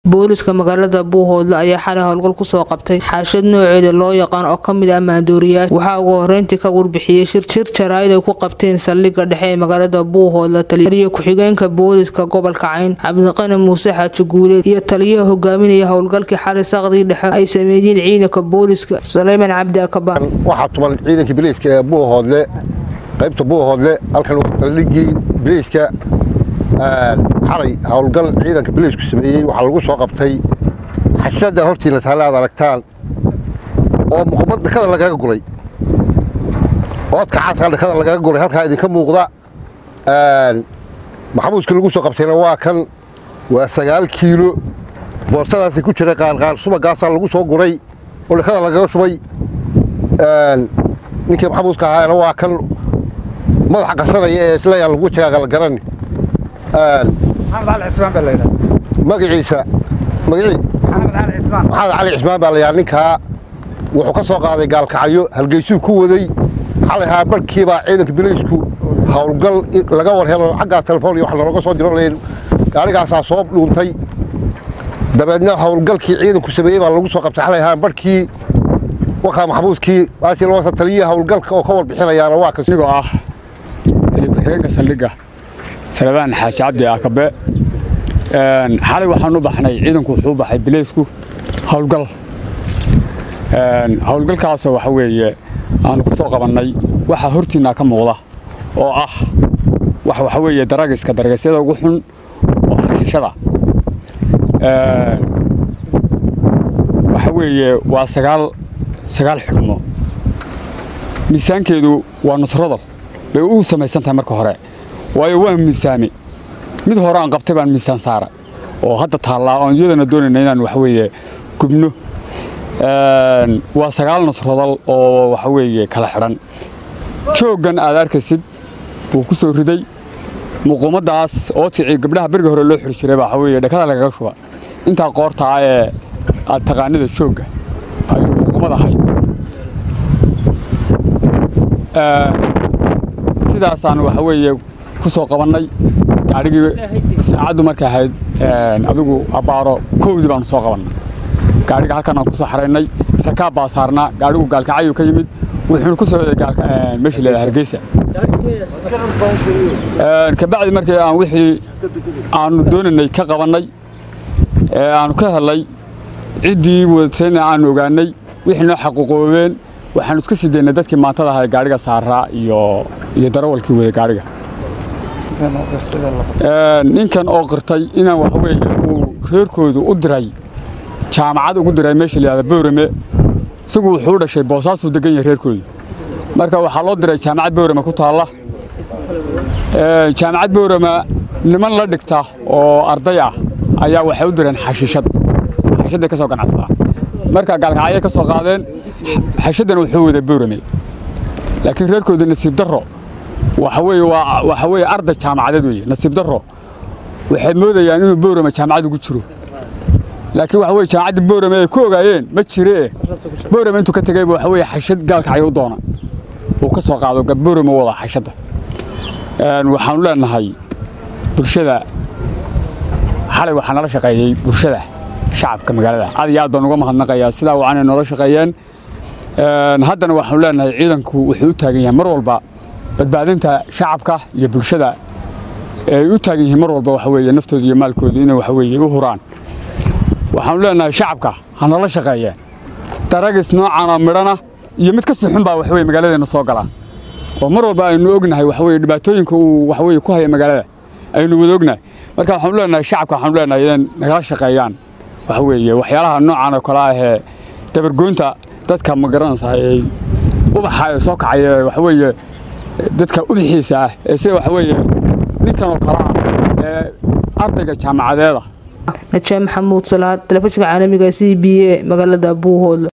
booliska magaalada buuhoodle ayaa xalay howlgal kusoo qabtay xaashad nooceeda loo yaqaan oo kamid ah maandooriyaasha waxaa ugu horeyntii ka warbixiyey shir jaraa'id ay ku qabteen saldhigga dhexe ee magaalada buuhoodle taliyo ku-xigeenka booliska gobolka cayn cabdiqani muuse xaaji guuleed iyo taliyaha hogaaminaya howlgalkii xalay saqdii dhexe ay sameeyeen ciidanka booliska suleyman cabdi akabaan waxaa tuman ciidankii biliiska ee buuhoodle qaybta buuhoodle halkan waa saldhiggii biliiska xalay howlgal ciidanka biliisku sameeyey waxaa lagu soo qabtay xashada hortiina taale aad aragtaan oo muqbad dhakada lagaga guray oodka caaskaa dhakada lagaga guray halkaa idinka muuqda maxamuudka lagu soo qabtayna waa kan waa sagaal kiilo boortadaasi ku jira qaanqaan subagaasaa lagu soo guray oo dhakada lagaga shubay ninkii maxamuudka ahaana waa kan madaxa qasanaya ee isleeyaan lagu jagaaga la garani magaciisa magacii maxamed cali cismaan baa layaa ninkaa wuxuu ka soo qaaday gaalkacyo hargeysuu ku waday xalay haa barhkiibaa ciidanka biliisku howlgal laga war helo xaggaa telefoon iyo wax looga soo diro layn gaarigaasaa soo dhuuntay dabeedna howlgalkii ciidanku sameeyey baa lagu soo qabtay xalay haa barhkii wakaa maxamuudkii aashilwasa taliyaha howlgalka oo ka warbixinayaana waa kas anigoo ah taliya ku-xigeenka saldhigga salebaan xaaji cabdi akabe xalay waxaan u baxnay ciidanku wuxuu u baxay bileysku howlgal howlgalkaasoo waxa weeye aanu ku soo qabannay waxaa hortiinna ka muuqda oo ah wax waxa weeye daragiska daragasyada ugu xun oo xashishada waxa weeye waa sagaal sagaal xidhmo miisaankeedu waa nusradal bay u samaysan tahay marka hore waayo waa miisaame mid hore aan qabtay baan miisaan saara oo hadda taallaa oon iyadana doonayna inaan waxa weeye gubno waa sagaal nusradal oo waxa weeye kala xidhan jooggan aad arkaysid wuu ku soo riday muquumaddaas oo ticii gabdhaha beriga hore loo xiri jiray baa waxa weeye dhakada lagaga shuba intaa qoorta ah ee aad taqaanida joogga ayuu muquumad ahayd sidaasaan waxa weeye ku soo qabannay gaadhigii saacaddu markay ahayd adigu abbaaro kowdii baanu soo qabannay gaadhiga halkan aan ku soo xaraynay rakaab baa saarnaa gaadhigu gaalkacayuu ka yimid wuxuuna ku soo waday meeshii leedahay hargeysa kabacdi markii aan wixii aanu doonaynay ka qabannay ee aanu ka helay ciddii wadatayna aanu ogaanay wixii noo xaquuqoobeen waxaanu iska sii daynay dadkii maantada ahaa gaadhiga saaraa iyo iyo darawalkii waday gaadhiga ninkan oo qirtay inaan waxa weeye uu reerkoodu u diray jaamacad ugu diray meesha layihahda bowrame isagu wuxuu u dhashay boosaasuu degan yahay reerkoodu marka waxaa loo diray jaamacad bowrame ku taalla jaamacad bowrame niman la dhigta oo arday ah ayaa waxay u direen xashiishad xashiishaday ka soo ganacsadaan marka gaalkacyay ka soo qaadeen xashiishadan wuxuu waday bowrame laakiin reerkoodu nasiib darro waxa weeye waa waxa weeye arday jaamacadeed weeye nasiib darro waxay moodayaan inuu bowrame jaamacad ugu jiro laakiin waxa weye jaamacaddii bowrame ay ku ogaayeen ma jiree bowrame intuu ka tegayba waxa weeye xashad gaalkacyo u doona uu ka soo qaado bowrame wada xashadda waxaanu leenahay bulshada xalay waxaa nala shaqeeyey bulshada shacabka magaalada aad iyo aad baan uga mahadnaqayaa sidaa wacanay noola shaqeeyeen haddana waxaanu leenahay ciidanku wuxuu u taagan yahay mar walba badbaadinta shacabka iyo bulshada ay u taagan yihiin mar walba waxa weeye naftooda iyo maalkooda inay waxa weeye u huraan waxaanu leenahay shacabka ha nala shaqeeyeen daragis noocaana midhana iyo mid ka sii xun baa waxa weye magaaladeenna soo galaa oo mar walba aynu ognahay waxa weye dhibaatooyinka uu waxa weye ku haya magaalada aynu wada ognahay marka waxaanu leenahay shacabka waxaanu leenahay inay nagala shaqeeyaan waxa weeye waxyaalaha noocan oo kale ah ee dabargoynta dadka ma garanaysaa ee ubaxa ee soo kacaya waxa weeye dadka ubixiisa ah ee sida waxa weeye ninkan oo kale ah ee ardayga jaamacadeeda najaa maxamuud salaad telefishinka caalamiga c b a magaalada buuhoodle